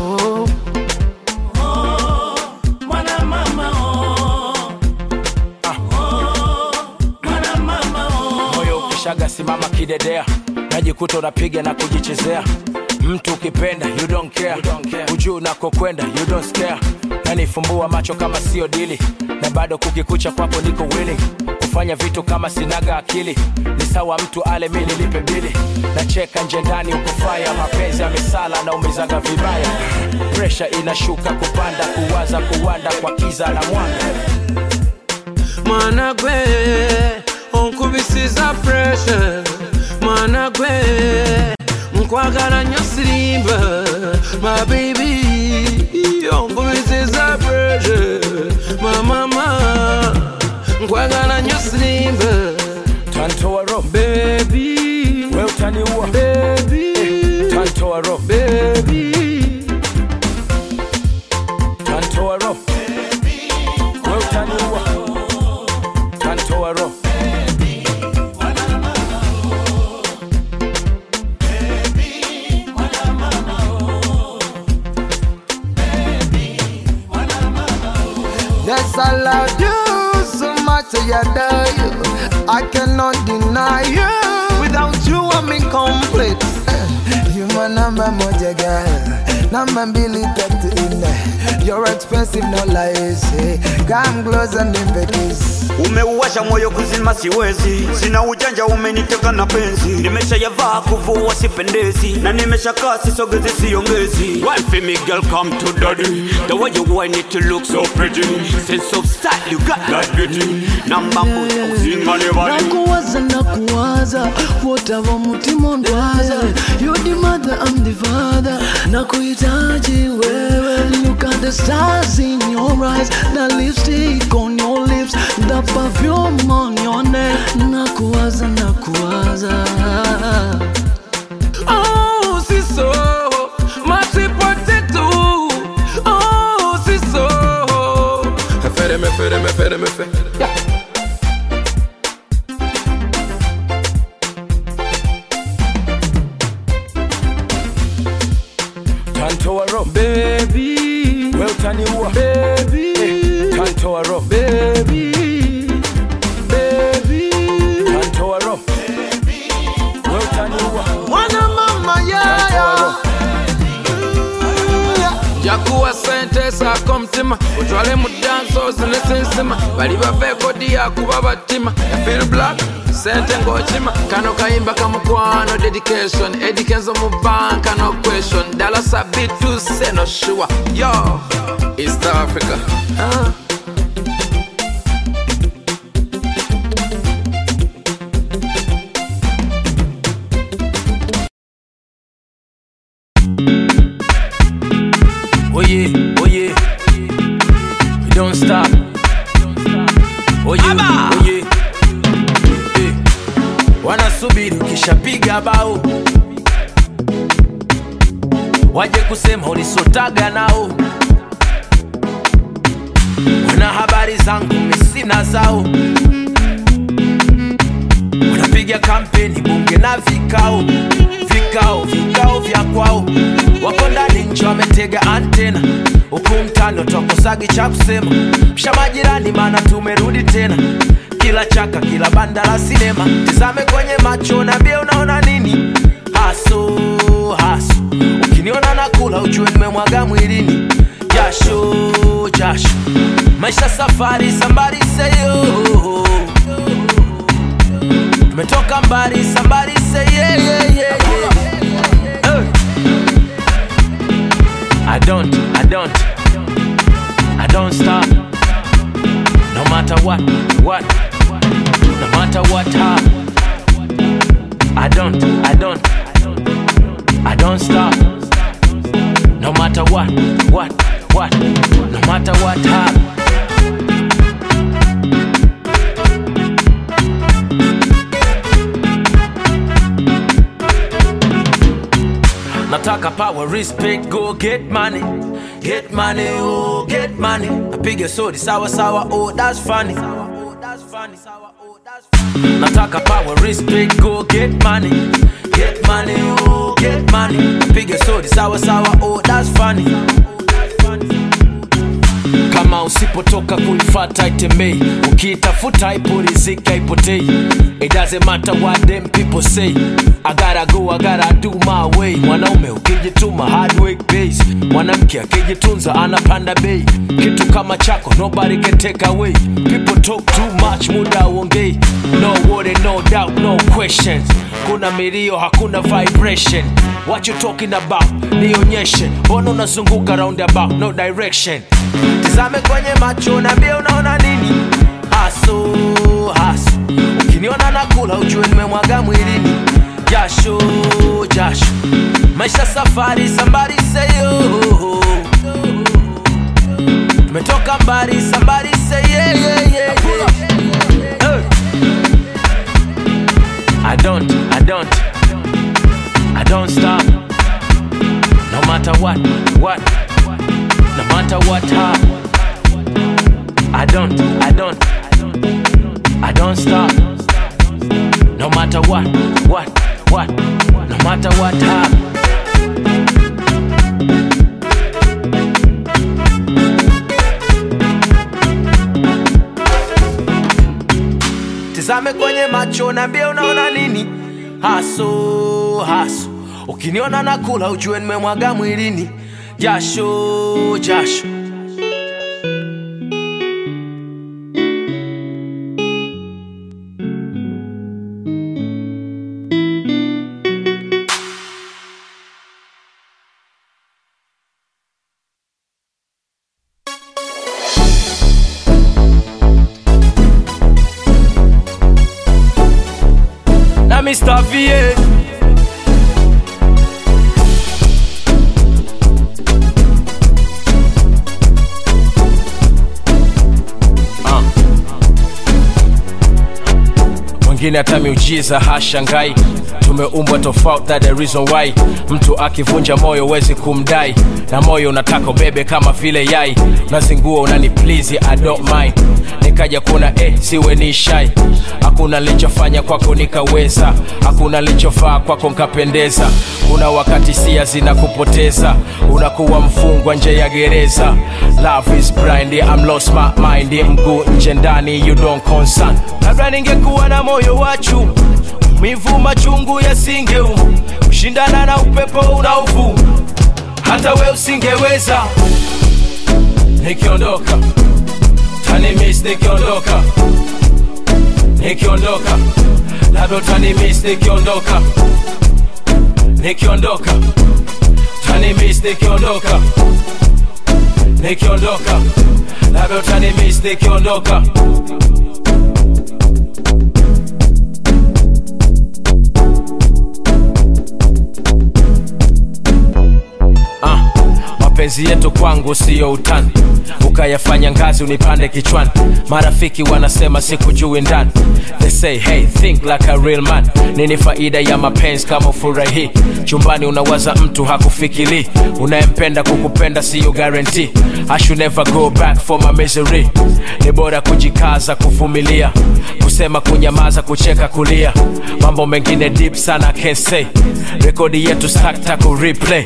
moyo ukishaga simama kidedea najikuta unapiga na kujichezea mtu ukipenda you don't care, ujuu unakokwenda you don't scare nanifumbua macho kama sio dili na bado kukikucha kwako niko willing kufanya vitu kama sinaga akili ni sawa mtu ale mi nilipe bili nacheka nje ndani ukufaya mapenzi ya misala na umizaga vibaya presha inashuka kupanda kuwaza kuwanda kwa kiza na mwanga Mwana gwe, onkubisiza pressure. Mwana gwe, nkwagala nnyo sirimba. My baby, onkubisiza pressure. My mama, nkwagala nnyo sirimba. tantoa ro Baby, we utaniua baby, tantoa ro baby. tantoa ro we utaniua tantoa ro Yes, I love you so much, I adore you. I cannot deny you. Without you, I'm incomplete. You my number moja girl. namba mbili tatu nne you're expensive no lies eh. come close and invaders umeuwasha moyo kuzima siwezi sina ujanja umeniteka na penzi nimeshayavaa kuvua sipendezi na nimeshakaa sisogezi siongezi Wife me girl come to daddy the way you whine it to look so pretty sense of style you got that beauty namba moja uzingane bali nakuwaza nakuwaza wotava mutima ondwaza you the mother I'm the father nakuhitaji wewe look at the stars in your eyes the lipstick on your lips the perfume on your neck nakuwaza nakuwaza Oh, siso, mati potato. Oh, siso. Mefere, mefere, mefere, mefere. tantoa ro baby we utaniua baby tantoa ro baby baby tantoa ro we utaniua mwana mama yaya yakuwa sente saako mutima otwale mu danso zinesinsima bali bava ekodi yakuba batima yafil black sente ng'okima kano kayimba kamukwano dedication edikenzo mu banka no question dala sabitu seno shuwa yo east africa ah. Oh yeah, oh yeah. We don't stop. Oh yeah, oh yeah. Eh. Wanasubiri ukishapiga bao waje kusema ulisotaga nao. Wana habari zangu misina zao, wanapiga kampeni bunge na vikao vikao vikao vya kwao, wako ndani nje wametega antena, huku mtani twakosagi cha kusema, msha majirani, maana tumerudi tena kila chaka kila banda la sinema, tizame kwenye macho nambie unaona nini haso haso, ukiniona nakula ujue nimemwaga mwilini jasho jasho, maisha safari sambari seyo tumetoka mbali sambari say yeah, yeah, yeah, yeah. Hey. I don't, I don't, I don't stop. No matter what, what, no matter what, how. I don't, I don't, I don't stop. No matter what, what, what, no matter what, how. nataka power respect go get money get money oh get money apige sodi sawa sawa oh that's funny nataka power respect go get money get money oh get money apige sodi sawa sawa oh that's funny kama usipotoka kuifata itembei ukiitafuta ipo riziki haipotei it doesn't matter what them people say i gotta go i gotta do my way mwanaume ukijituma hard work pays mwanamke akijitunza anapanda bei kitu kama chako nobody can take away people talk too much muda uongei no worry no doubt no questions kuna milio hakuna vibration what you talking about nionyeshe mbona unazunguka roundabout no direction tizame kwenye macho nambie unaona nini haso haso ukiniona nakula ujue nimemwaga mwilini jasho jasho maisha safari sambari seyo tumetoka mbali sambari say yeah, yeah, yeah, yeah. Hey. I don't, I don't, I don't stop. No matter what, what, no matter what, how. I don't, I don't, I don't stop. No matter what, what, what, no matter what, how. tizame kwenye macho nambie unaona nini haso haso ukiniona nakula ujue nimemwaga mwilini jasho jasho na Mr. VA Ah. mwingine hata miujiza hashangai tumeumbwa tofauti that the reason why mtu akivunja moyo wezi kumdai na moyo unataka ubebe kama vile yai nazingua unani please I don't mind nikaja kuna eh, siwe ni shai hakuna nilichofanya kwako nikaweza hakuna nilichofaa kwako nkapendeza kuna wakati sia zinakupoteza unakuwa mfungwa nje ya gereza love is blind I'm lost my mind mguu nje ndani you don't concern labda ningekuwa na moyo wachu mivu machungu yasingeum kushindana na upepo unaovuma hata we usingeweza nikiondoka tanimis nikiondoka nikiondoka labda utanimis nikiondoka nikiondoka tanimis nikiondoka nikiondoka labda utanimis nikiondoka ah, mapenzi yetu kwangu siyo utani ukayafanya ngazi unipande kichwani marafiki wanasema sikujui ndani they say hey think like a real man nini faida ya mapenzi kama ufurahii chumbani unawaza mtu hakufikiri unayempenda kukupenda siyo guarantee I should never go back for my misery ni bora kujikaza kuvumilia kusema kunyamaza kucheka kulia mambo mengine deep sana I can't say rekodi yetu stakta ku replay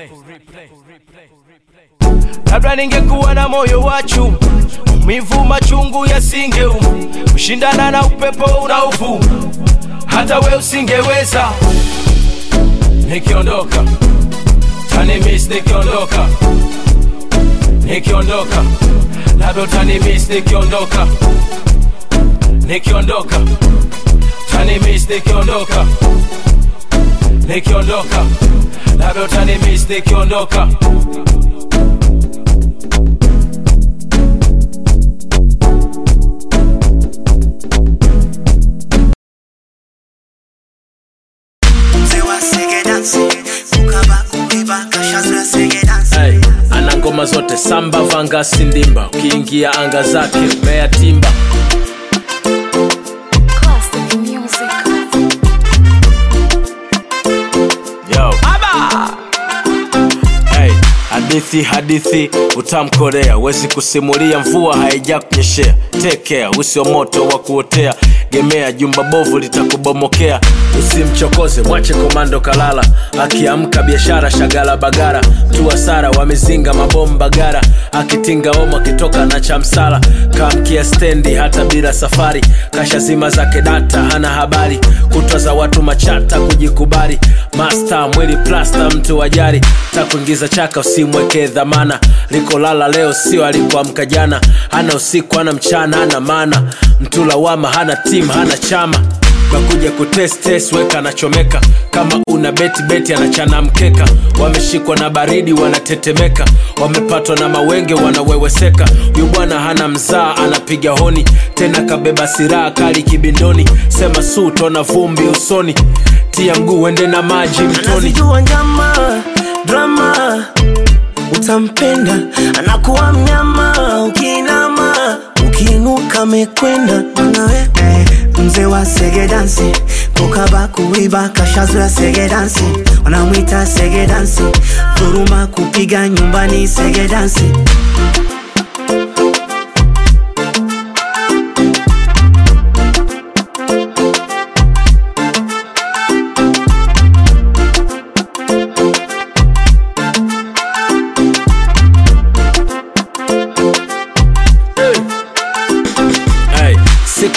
labda ningekuwa na moyo wachu mivu machungu yasingeum kushindana na upepo unaovuma hata we usingeweza nikiondoka tanimis nikiondoka nikiondoka labda utanimis nikiondoka nikiondoka tanimis nikiondoka nikiondoka labda utanimis nikiondoka hey, ana ngoma zote samba vanga sindimba ukiingia anga zake mea timba Classic music. Yo. Hey, hadithi hadithi utamkorea wezi kusimulia mvua haija kunyeshea tekea usio moto wa kuotea gemea jumba bovu litakubomokea usimchokoze mwache komando kalala akiamka biashara shagala bagara tu hasara wamezinga mabomba gara akitinga omo akitoka na chamsala kamkia stendi hata bila safari kasha zima zake data hana habari kutwa za watu machata kujikubali masta mwili plasta mtu wajari takuingiza chaka usimwekee dhamana likolala leo sio alikuamka jana hana usiku hana mchana hana maana mtu lawama hana tim hana chama nakuja kutestes weka anachomeka kama una beti beti anachana mkeka wameshikwa na baridi wanatetemeka wamepatwa na mawenge wanaweweseka huyu bwana hana mzaa anapiga honi tena kabeba siraha kali kibindoni sema su tona vumbi usoni tia mguu ende na maji mtoni anazijua njama drama utampenda anakuwa mnyama ukiinama ukiinuka mekwenda mwanawe mzee wa sege dansi kukaba kuiba kashazoya sege dansi wanamwita sege dansi dhuruma kupiga nyumbani sege dansi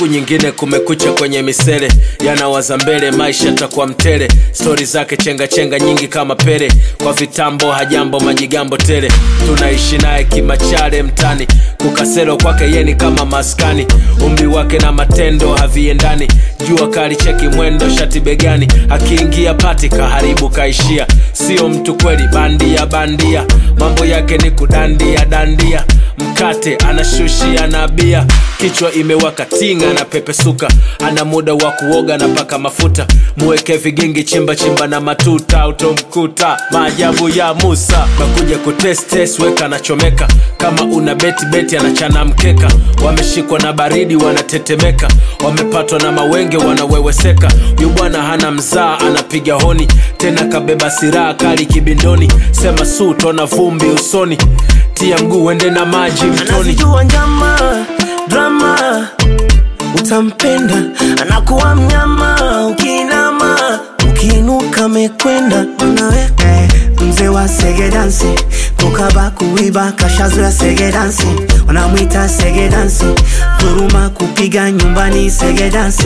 siku nyingine kumekucha kwenye misele yanawaza mbele maisha takuwa mtele stori zake chenga chenga nyingi kama pele kwa vitambo hajambo majigambo tele tunaishi naye kimachale mtani kukaselo kwake yeni kama maskani umri wake na matendo haviendani jua kali cheki mwendo shati begani akiingia pati kaharibu kaishia sio mtu kweli bandia bandia mambo yake ni kudandia dandia mkate anashushia na bia kichwa imewaka tinga na pepesuka ana muda wa kuoga na paka mafuta muweke vigingi chimba chimba na matuta utomkuta maajabu ya musa nakuja kutestes weka anachomeka kama una beti beti anachana mkeka wameshikwa na baridi wanatetemeka wamepatwa na mawenge wanaweweseka huyu bwana hana mzaa anapiga honi tena kabeba siraha kali kibindoni sema su tona vumbi usoni tia mguu ende na maji mtoni anazijua njama drama utampenda anakuwa mnyama ukiinama ukiinuka mekwenda nawe mzee wa segedansi kukaba kuiba kashazoya segedansi wanamwita segedansi dhuruma kupiga nyumbani segedansi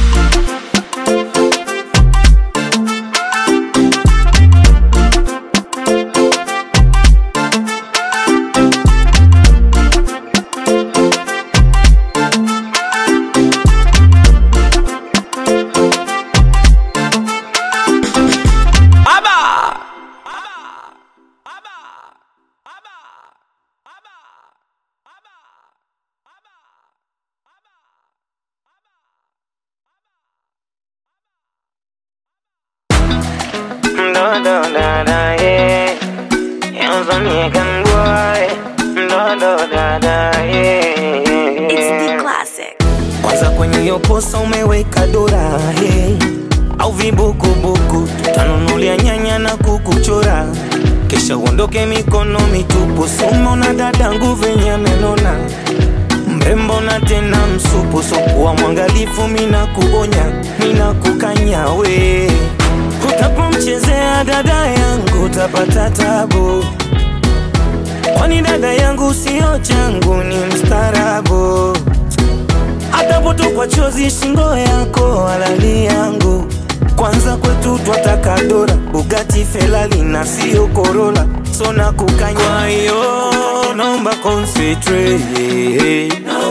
kwanza kwenye hiyo posa umeweka dora hey. au vibukubuku tutanunulia nyanya na kukuchora kisha uondoke mikono mitupu sumo na dadangu venye amenona mrembo na tena msupu sokuwa mwangalifu mina kuonya mina kukanya we utapomchezea dada yangu utapata tabu kwani dada yangu sio changu ni mstarabu atapotokwa chozi shingo yako alali yangu kwanza kwetu twataka dora bugati felali na sio korola sona kukanya kwa hiyo naomba concentrate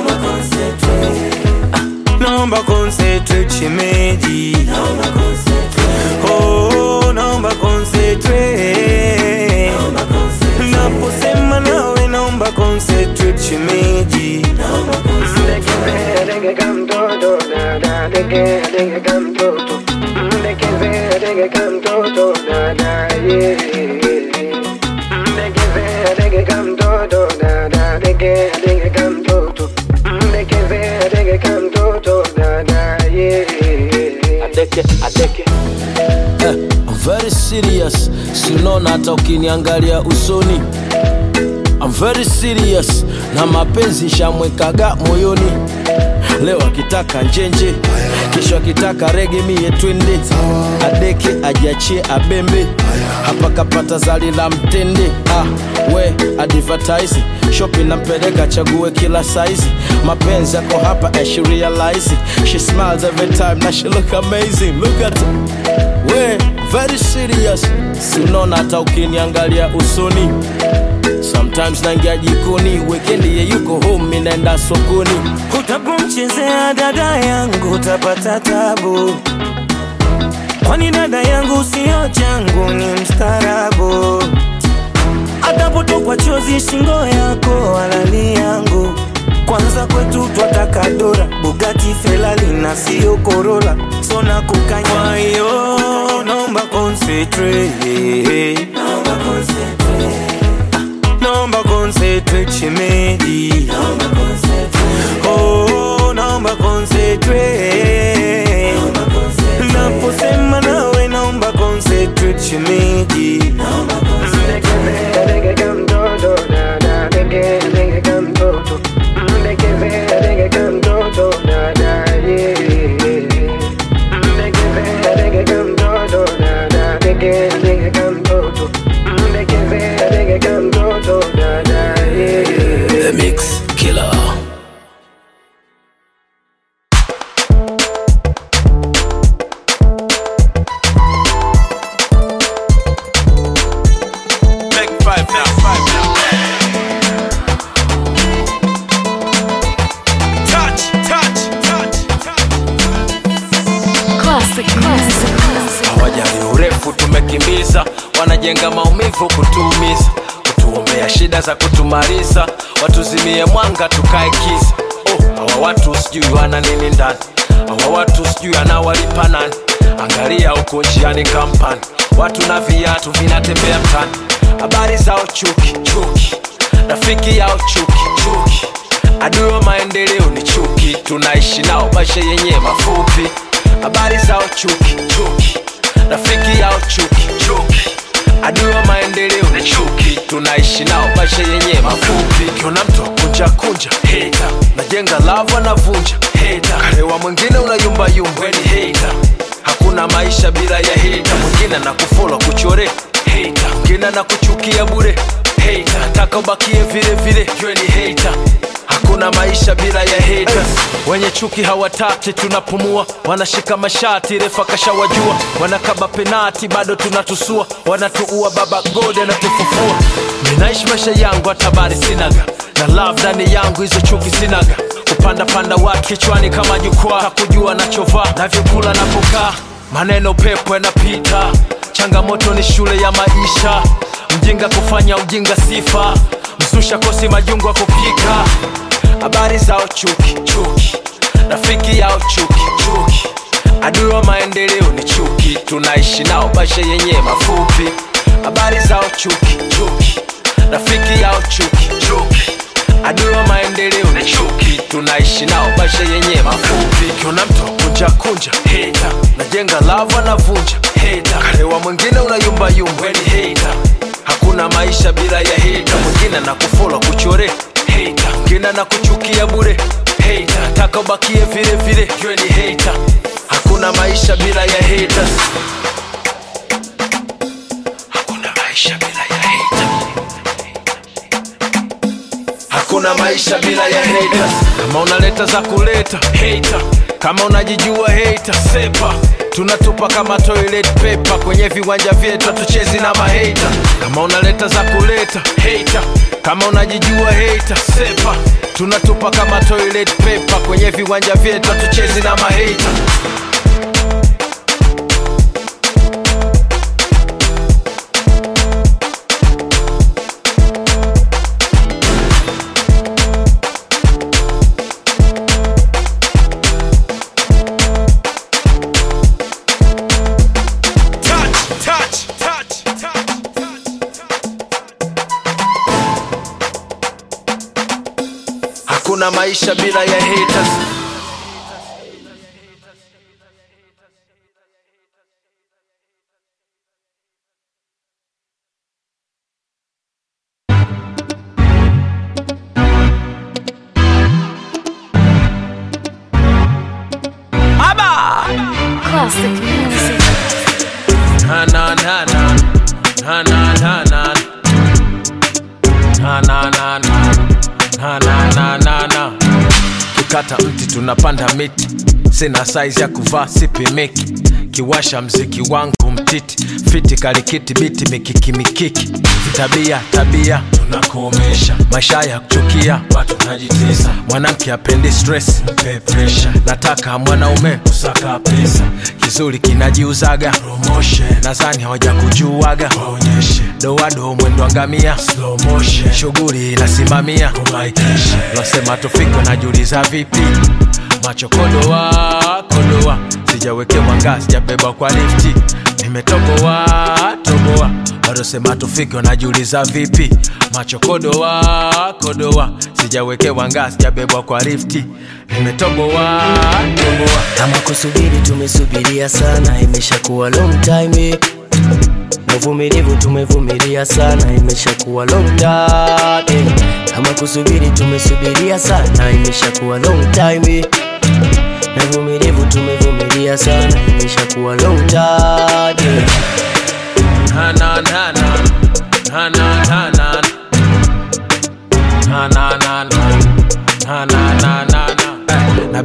Ah, naomba concentrate shemeji oh naomba concentrate naposema nawe naomba concentrate shemeji adeke adeke eh, I'm very serious sinona hata ukiniangalia usoni I'm very serious na mapenzi shamwekaga moyoni leo akitaka njenje kesho akitaka rege mie twende adeke ajiachie abembe hapa kapata zali la mtende ah, we advertise shopi nampeleka chague kila saizi mapenzi yako hapa and she realize it. she smiles every time na she look amazing look at her. we very serious sinona hata ukiniangalia usoni sometimes naingia jikoni wekendi ye yuko home mi naenda sokoni utapomchezea dada yangu utapata tabu kwani dada yangu sio changu ni mstarabu atapotokwa chozi shingo yako alali yangu kwanza kwetu twataka dora bugati felali na sio korola sona kukanya kwa hiyo naomba concentrate naomba concentrate shemeji oh naomba concentrate naposema nawe naomba concentrate shemeji The Mix Killer. kutuumiza wanajenga maumivu kutuumiza kutuombea shida za kutumaliza watuzimie mwanga tukae kiza oh, hawa watu sijui wana nini ndani hawa watu sijui anawalipa nani angalia huko njiani kampani watu na viatu vinatembea mtani habari zao chuki chuki rafiki yao chuki chuki adui wa maendeleo ni chuki tunaishi nao maisha yenye mafupi habari zao chuki chuki rafiki yao chuki chuki adui wa maendeleo ni chuki tunaishi nao maisha yenye mafupi kiona mtu akunja kunja heta najenga lava navunja heta karewa mwingine unayumbayumba weni heta hakuna maisha bila ya heta mwingine na kufola kuchore heta mwingine na kuchukia bure heta nataka ubakie vile vile yweni heta hakuna maisha bila ya haters wenye chuki hawataki tunapumua wanashika mashati refa kashawajua wanakaba penati bado tunatusua wanatuua baba gode anatufufua ninaishi maisha yangu hatabari sinaga na love ndani yangu hizo chuki sinaga kupanda panda watu kichwani kama jukwaa hakujua nachovaa navyokula napokaa maneno pepo yanapita changamoto ni shule ya maisha mjinga kufanya ujinga sifa msusha kosi majungu ya kupika habari zao chuki chuki rafiki yao chuki chuki adui wa maendeleo ni chuki tunaishi nao maisha yenye mafupi habari zao chuki chuki rafiki yao chuki chuki adui wa maendeleo ni chuki tunaishi nao maisha yenye mafupi kiona mtu kunja kunja heta najenga lava navunja heta karewa mwingine unayumbayumba weni heta hakuna maisha bila ya heta mwingine na kufola kuchore heta mwingine na kuchukia bure heta nataka ubakie vile vile ywe ni heta hakuna maisha bila ya haters hakuna maisha bila ya heta hakuna maisha bila ya haters kama unaleta za kuleta hater kama unajijua hater sepa tunatupa kama toilet paper kwenye viwanja vyetu hatuchezi na mahata kama unaleta za kuleta hater kama unajijua hater sepa tunatupa kama toilet paper kwenye viwanja vyetu hatuchezi na mahata touch, touch, touch, touch. hakuna maisha bila ya haters Classic music. na na na na na na na na na na na na na na na na na kikata mti tunapanda miti sina saizi ya kuvaa sipimiki kiwasha mziki wangu mtiti fiti kalikiti biti mikiki mikiki tabia tabia tunakomesha maisha ya kuchukia watu najitesa mwanamke apendi stress mpe pressure nataka mwanaume usaka pesa kizuri kinajiuzaga promotion nadhani hawaja kujuaga waonyeshe doado mwendo angamia slow motion shughuli inasimamia umaikisha losema tufike najiuliza vipi macho kodoa kodoa sijawekewa ngaa sijabeba kwa lifti nimetoboa toboa wadosema tufike wanajiuliza vipi macho kodoa kodoa sijawekewa ngaa sijabebwa kwa lifti nimetoboa toboa kama kusubiri tumesubiria sana imeshakuwa long time eh. na uvumilivu tumevumilia sana imeshakuwa long time eh. kama kusubiri tumesubiria sana imeshakuwa long time eh. na uvumilivu tumevumilia sana imeshakuwa long time eh. na na na na na na na na na na na na na na na na na Eh, na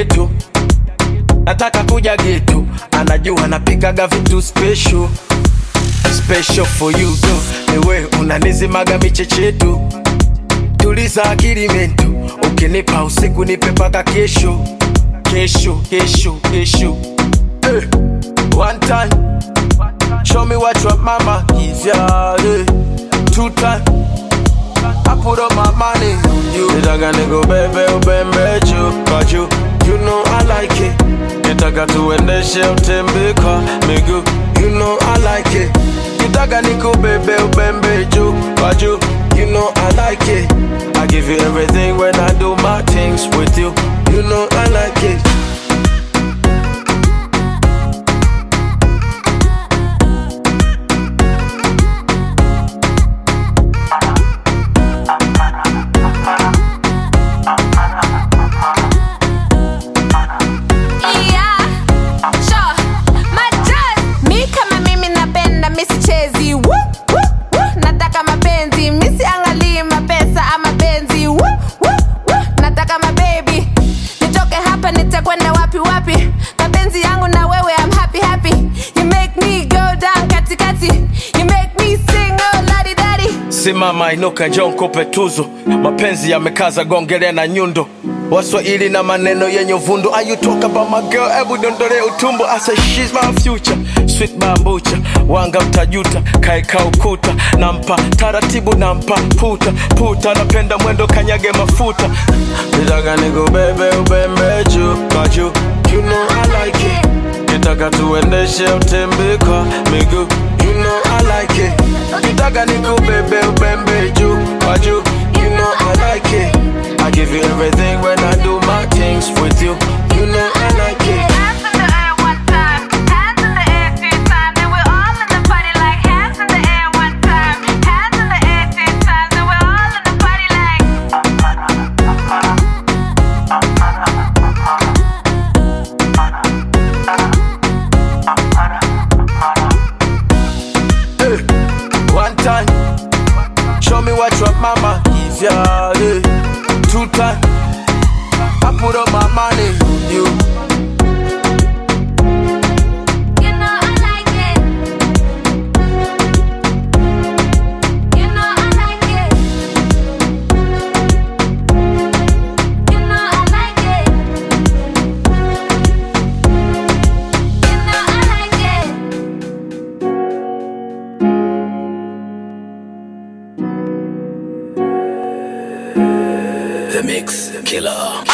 geto nataka kuja geto anajua napikaga vitu special special for you girl. Ewe unanizimaga michechetu tuliza akili mento ukinipa usiku nipe paka kesho kesho kesho kesho eh. one time show me what your mama give ya eh. two time I put up my money on you nitaka nikubebe ubembe juu kwa juu you know I like it nitaka tuendeshe utembe kwa miguu you know I like it nitaka nikubebe ubembe juu kwa juu you know I like it I give you everything when I do my things with you you know I like it Yeah, sure. Majaz. Mi kama mimi napenda misichezi Woo, woo, woo. nataka mapenzi misiangalii mapesa ama penzi Woo, woo, woo. nataka mabebi nitoke hapa nitakwenda wapi wapi mapenzi yangu na wewe I'm happy happy you make me go down katikati you make me sing oh ladi dadi simama inuka njoo nikupe tuzo mapenzi yamekaza gongele na nyundo waswahili na maneno yenye uvundo Are you talk about my girl hebu dondole utumbo I say she's my future sweet bambucha wanga mtajuta kaeka ukuta nampa taratibu nampa puta puta napenda mwendo kanyage mafuta nitaka nikubebe ubembe juu kwa juu you know I like it nitaka tuendeshe utembe kwa miguu you know I like it nitaka nikubebe ubembe juu kwa juu you know I like it I give you everything when I do my things with you you know I like it Eh, One time, show me what your mama give ya. eh. Two time, I put up my money on you. The Mix Killer.